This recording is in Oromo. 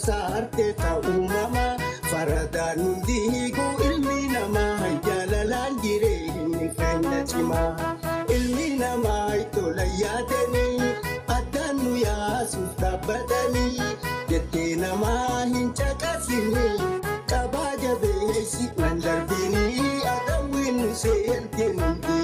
saarte ta'uumama faradaan hundi hiikuu ilmi namaa jaalalaan jireenyi keenya cimaa ilmi namaa tola yaadanii addaan nu yaasuuf dhaabbatanii jettee namaa hin caqasini qabaa jabeessi nan darbinii adawwiin nu seente nuti